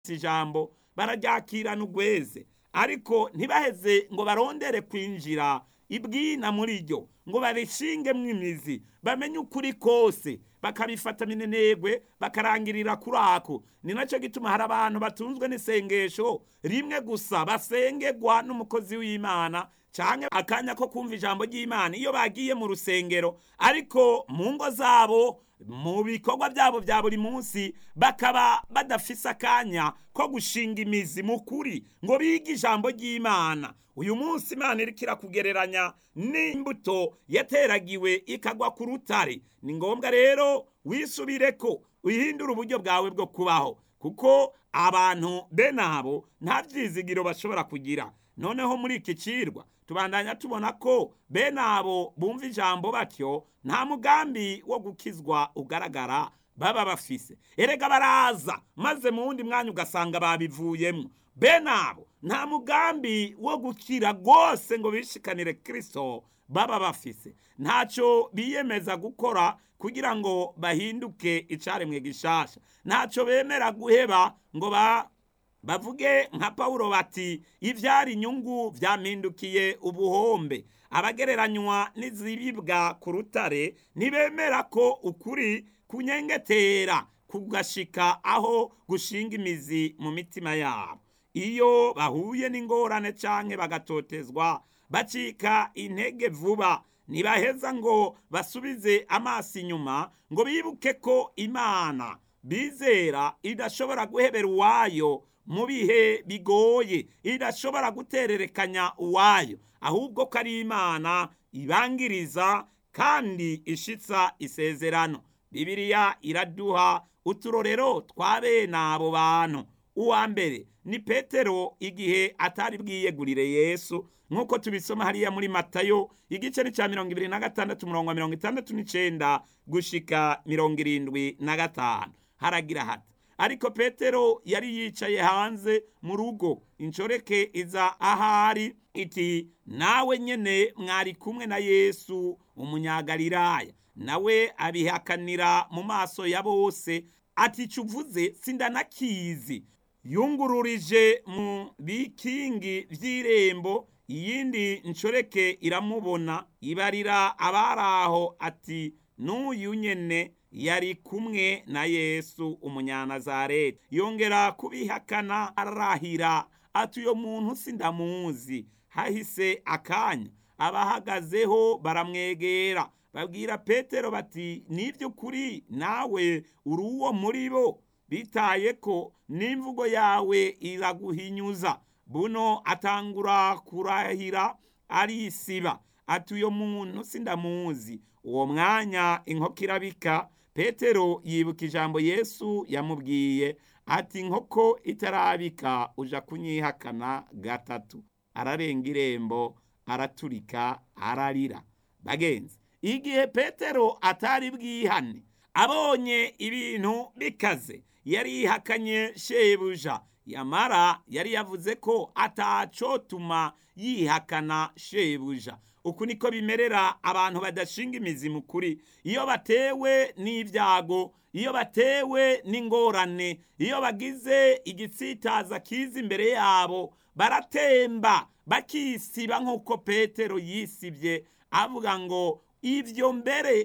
ijambo bararyakirana ugweze ariko ntibaheze ngo barondere kwinjira ibwina muri ryo ngo barishingemwo imizi bamenye ukuri kose bakabifata minenegwe bakarangirira kuri ako ni nacyo gituma hari abantu batunzwe n'isengesho rimwe gusa basengerwa n'umukozi w'imana cyangwa akanya ko kumva ijambo ry'imana iyo bagiye mu rusengero ariko mu ngo zabo mu bikorwa byabo bya buri munsi bakaba badafise akanya ko gushinga imizi mu kuri ngo bige ijambo ry'imana uyu munsi imana iriko irakugereranya n'imbuto yateragiwe ikagwa ku rutare ni ngombwa rero wisubire ko uhindura uburyo bwawe bwo kubaho kuko abantu bene abo nta byizigiro bashobora kugira noneho muri iki cirwa tubandanya tubona ko bene abo bumva ijambo batyo nta mugambi wo gukizwa ugaragara baba bafise erega baraza maze mu wundi mwanya ugasanga babivuyemo bene abo nta mugambi wo gukira rwose ngo bishikanire kirisito baba bafise ntacyo biyemeza gukora kugira ngo bahinduke icaremwe gishasha ntacyo bemera guheba ngo ba bavuge nka pawulo bati ibyari inyungu byampindukiye ubuhombe abagereranywa n'izibibwa ku rutare ntibemera ko ukuri kunyengetera kugashika aho gushinga imizi mu mitima yabo iyo bahuye n'ingorane canke bagatotezwa bacika intege vuba ntibaheza ngo basubize amaso inyuma ngo bibuke ko imana bizera idashobora guhebera uwayo mu bihe bigoye idashobora gutererekanya uwayo ahubwo ko ari imana ibangiriza kandi ishitsa isezerano bibiliya iraduha uturorero twa bene abo bantu uwa mbere ni petero igihe atari bwiyegurire yesu nk'uko tubisoma hariya muri matayo igice ni cya mirongo ibiri na gatandatu umurongo wa mirongo itandatu n'icenda gushika mirongo irindwi na gatanu haragira hati ariko petero yari yicaye hanze mu rugo inshoreke iza ahari iti nawe nyene mwari kumwe na yesu umunyagalilaya nawe abihakanira mu maso ya bose ati cuvuze sindanakizi yungururije mu bikingi vy'irembo iyindi nshoreke iramubona ibarira abari aho ati n'uyu nyene yari kumwe na yesu umunyanazareti yongera kubihakana arahira ati uyo muntu sindamuzi hahise akanya abahagazeho baramwegera babwira petero bati n'iby'ukuri nawe uri uwo muri bo bitaye ko n'imvugo yawe iraguhinyuza buno atangura kurahira arisiba ati uyo muntu sindamuzi uwo mwanya inkoko irabika petero yibuka ijambo yesu yamubwiye ati inkoko itarabika uja kunyihakana gatatu ararenga irembo araturika ararira bagenzi igihe petero atari bwihane abonye ibintu bikaze yari yihakanye shebuja yamara yari yavuze ko atacotuma yihakana shebuja uku niko bimerera abantu badashinga imizi mu kuri iyo batewe n'ibyago iyo batewe n'ingorane iyo bagize igitsitaza kiza imbere yabo baratemba bakisiba nk'uko petero yisibye avuga ngo ibyo mbere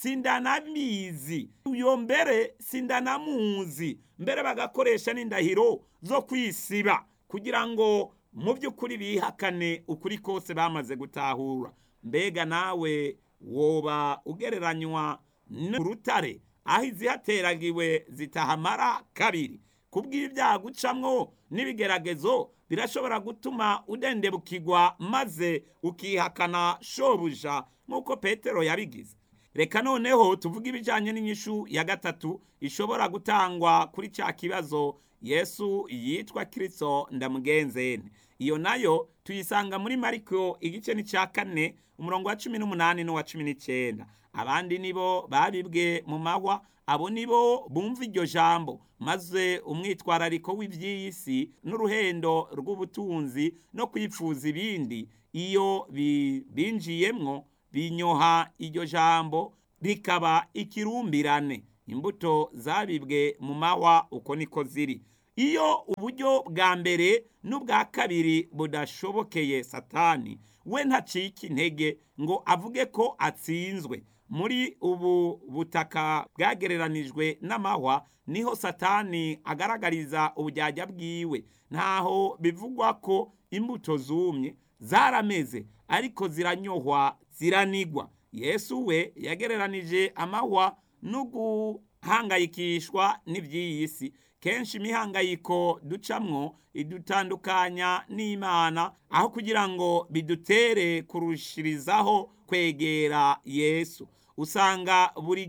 sindanabizi uyo mbere sindanamuzi mbere bagakoresha n'indahiro zo kwisiba kugira ngo mu by'ukuri bihakane ukuri kose bamaze gutahura mbega nawe woba ugereranywa n'urutare aho izihateragiwe zitahamara kabiri kubw'ibyago ucamwo n'ibigeragezo birashobora gutuma udendebukirwa maze ukihakana shobuja nk'uko petero yabigize reka noneho tuvuge ibijyanye n'inyishu ya gatatu ishobora gutangwa kuri cya kibazo yesu yitwa kirisito ndamugenzene iyo nayo tuyisanga muri mariko igice n'icya kane umurongo wa cumi n'umunani n'uwa cumi n'icyenda abandi nibo babibwe mu mahwa abo nibo bumva iryo jambo maze umwitwarariko w'iby'iyi si n'uruhendo rw'ubutunzi no kwipfuza ibindi iyo binjiyemwo binyoha iryo jambo rikaba ikirumbirane imbuto zabibwe mu mahwa uko niko ziri iyo uburyo bwa mbere n'ubwa kabiri budashobokeye satani we ntacika intege ngo avuge ko atsinzwe muri ubu butaka bwagereranijwe n'amahwa niho satani agaragariza uburyarya bwiwe ntaho bivugwa ko imbuto zumye zarameze ariko ziranyohwa ziranigwa yesu we yagereranije amahwa no guhangayikishwa n'iby'iyi si kenshi imihangayiko ducamwo idutandukanya n'imana aho kugira ngo bidutere kurushirizaho kwegera yesu usanga buri